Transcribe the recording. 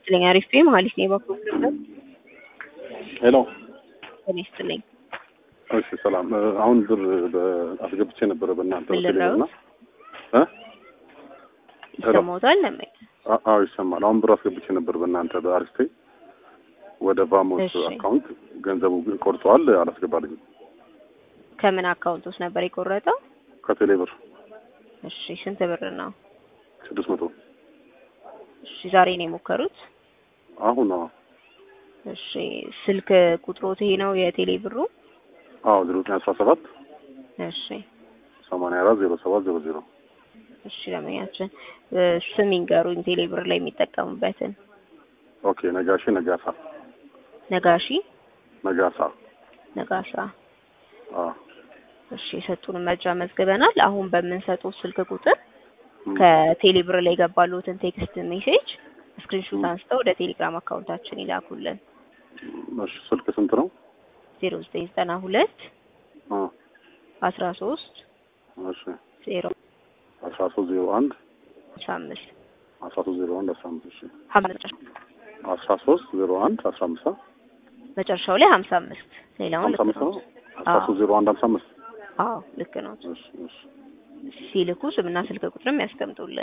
ይስጥልኝ። አሪፍ ነው ማለት ነው። የባንክ ፕሮግራም ሄሎ ጤና ይስጥልኝ። እሺ ሰላም እ፣ አሁን ብር በ- አስገብቼ ነበረ በእናንተ ምን በቴሌ ልለው? እና እ ሄሎ። ይሰማዎታል? ለምን አ- አዎ ይሰማል። አሁን ብር አስገብቼ ነበር በእናንተ በአሪስቴ ወደ ቫሞስ እሺ። አካውንት ገንዘቡ ግን ቆርጠዋል፣ አላስገባልኝም ከምን አካውንት ውስጥ ነበር የቆረጠው? ከቴሌ ብር እሺ ስንት ብር ነው? ስድስት መቶ እሺ ዛሬ ነው የሞከሩት? አሁን አዎ እሺ ስልክ ቁጥሮት ይሄ ነው የቴሌ ብሩ? አዎ ዜሮ ዘጠኝ አስራ ሰባት እሺ ሰማንያ አራት ዜሮ ሰባት ዜሮ ዜሮ እሺ ለመያችን ስም ይንገሩኝ ቴሌ ብር ላይ የሚጠቀሙበትን። ኦኬ ነጋሺ ነጋሳ ነጋሺ ነጋሳ ነጋሳ። አዎ እሺ የሰጡን መረጃ መዝግበናል። አሁን በምንሰጡት ስልክ ቁጥር ም፣ ከቴሌ ብር ላይ የገባሉትን ቴክስት ሜሴጅ ስክሪንሾት ም። አንስተው ወደ ቴሌግራም አካውንታችን ይላኩልን። እሺ ስልክ ስንት ነው? ዜሮ ዘጠኝ ዘጠና ሁለት አ አስራ ሶስት እሺ ዜሮ አስራ ሶስት ዜሮ አንድ አስራ አምስት አስራ ሶስት ዜሮ አንድ አስራ አምስት እሺ ሀምሳ አስራ ሶስት ዜሮ አንድ አስራ አምስት አ? መጨረሻው ላይ ሀምሳ አምስት ሌላውን ሀምሳ ልክ አምስት ነው። ነው። አስራ ሶስት ዜሮ አንድ ሀምሳ አምስት አዎ ልክ ነው። እሺ እሺ ሲልኩ ስምና ስልክ ቁጥርም ያስቀምጡልን።